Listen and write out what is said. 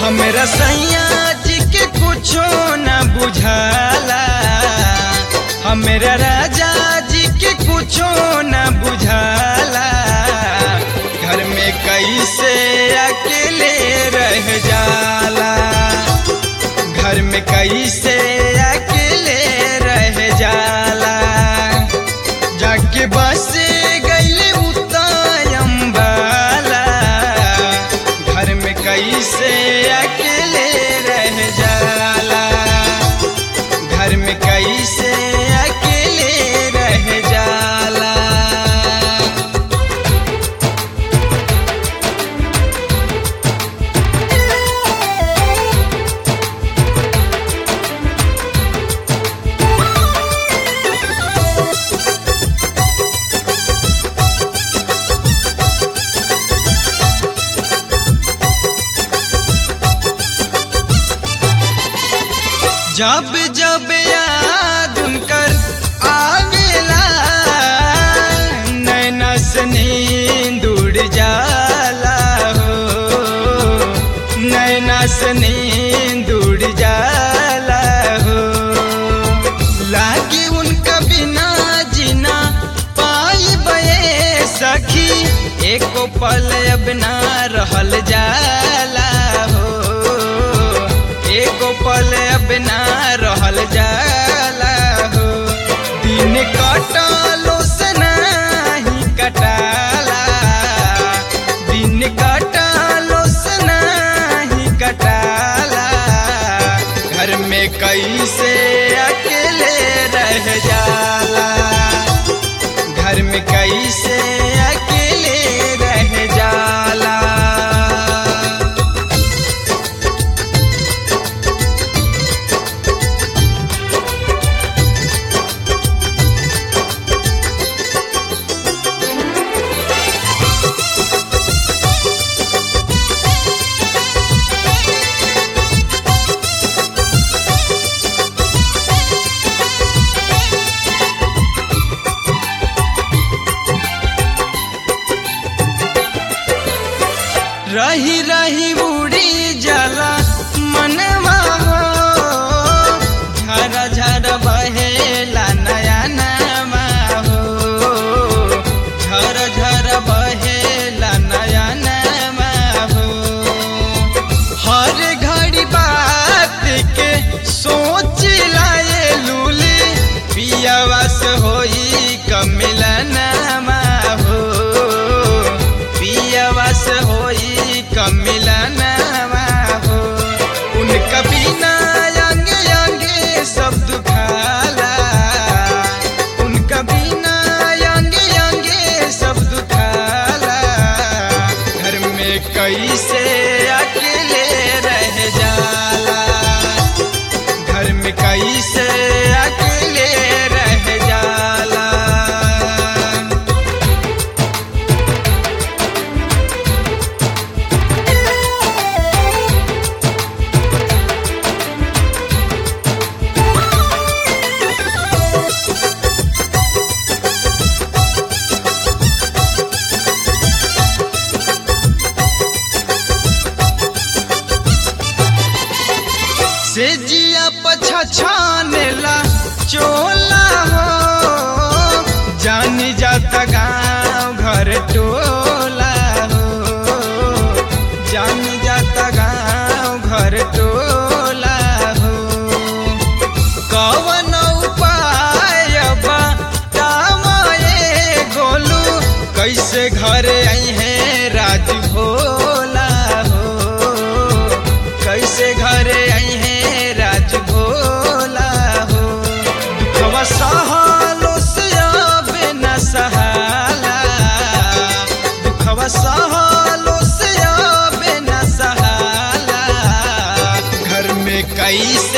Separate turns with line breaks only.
हमरा सैया जी के कुछो न बुझाला हमरा राजा जी के कुछो न बुझाला घर में कैसे अकेले रह जाला घर में कैसे अकेले रह जाला जाके बस गईले उतायम्बाला घर में कैसे अकेले रह जाला घर में कैसे अकेले रह जाला जब जब याद उनकर आवेला नैना से नींद उड़ जाला हो नैना से नींद उड़ जाला हो लागे उनका बिना जीना पाई बये सखी एको पल अब ना रहल जाला हो एको पल अब ना रहल जाला हो दिन कटलो से नाही कटाला दिन कटलो से नाही कटाला घर में कैसे अकेले रह जाला घर में कैसे अकेले रह जाला रही रही उड़ी जाला मनवा हो झरा झरा बहेला नया नवा हो झर झर बहेला नया नवा हो हर घड़ी बात के सोच लाए लूली पियावास होई कमिलनमा हो पियावास होई कमिलनमा हो उनका बिना अंगे अंगे सब दुखाला उनका बिना अंगे अंगे सब दुखाला घर में कैसे अकेले रह जाला घर में कैसे अकेले रह जाला से जिया पछा छानेला चोला हो जानी जाता गाँव घर टोला हो जानी जाता गाँव घर टोला हो कवन उपाय बा तामाए गोलू कैसे घर आई है राज भोला हो कैसे घर आई है राज भोला हो दुखवा सहलो से अब न सहाला दुखवा सहलो से अब न सहाला घर में कैसे